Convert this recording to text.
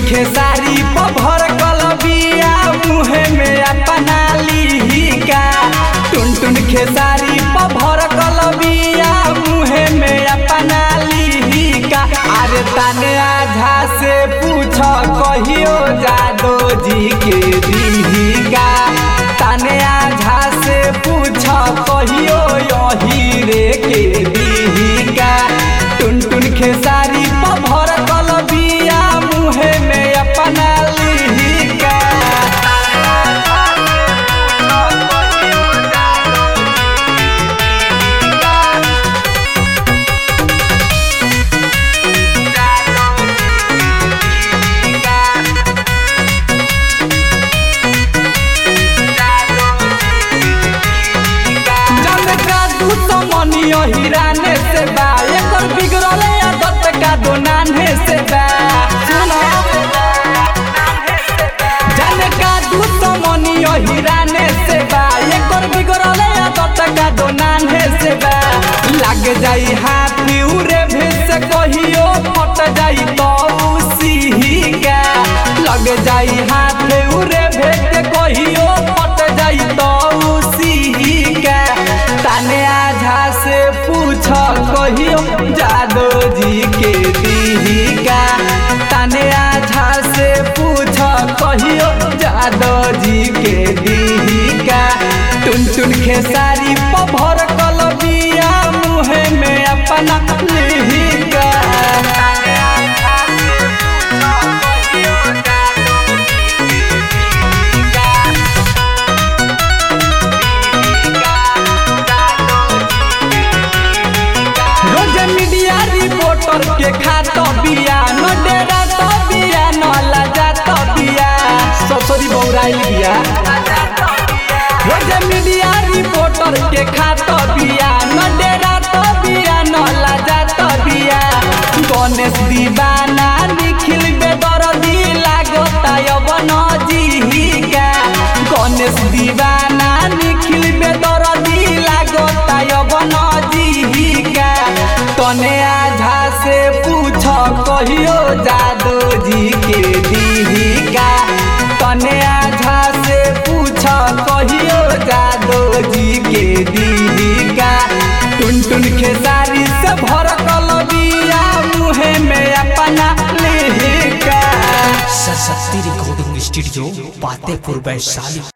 खेसारी पभर कलबिया मुहे में अपना लिहिका टुन टुन खेसारी पभर कलबिया मुहे में अपना लिहिका अरे तने आझा से पूछ कहियो जादो जी के दिहिका तने आझा से पूछ कहियो यही रे के दिहिका टुन टुन खेसारी पभर कलबिया मुहे में अपना लिहिका जन का दू समनियो हिराने से बा एकर बिगड़ले आदत का दो नान्हे से बा सुनो जन का दू समनियो हिराने से बा एकर बिगड़ले आदत का दो नान्हे से बा लग जाई हाथ उरे भेस कहियो फट जाई तो उसी का लग जाई हाथ उरे भेस कहियो फट जाई तो उसी का ताने आझा से पूछ कहियो जादो जी के दीहिका ताने आझा से पूछ कहियो जादो जी के दीहिका टुन टुन खेसारी पभर कलबिया मुहे में अपना लिहिका रोज मीडिया रिपोर्टर के खात बिया न डेरा तो बिया न लजा तो बिया ससुरी बौराइल बिया रोज मीडिया रिपोर्टर के खात बिया न डेरा तो बिया न लजा तो बिया गणेश दीवाना निखिल बेदरदी लागता यवन जीहिका गणेश दीवाना निखिल बेदरदी लागता यवन जीहिका तने आझा से पूछ कहियो जादो जी के दीहिका तने आझा से पूछ कहियो जादो जी के दीहिका टुन टुन खेसारी से भर कलबिया मुहे में अपना लिहिका सरस्वती रिकॉर्डिंग स्टूडियो पातेपुर वैशाली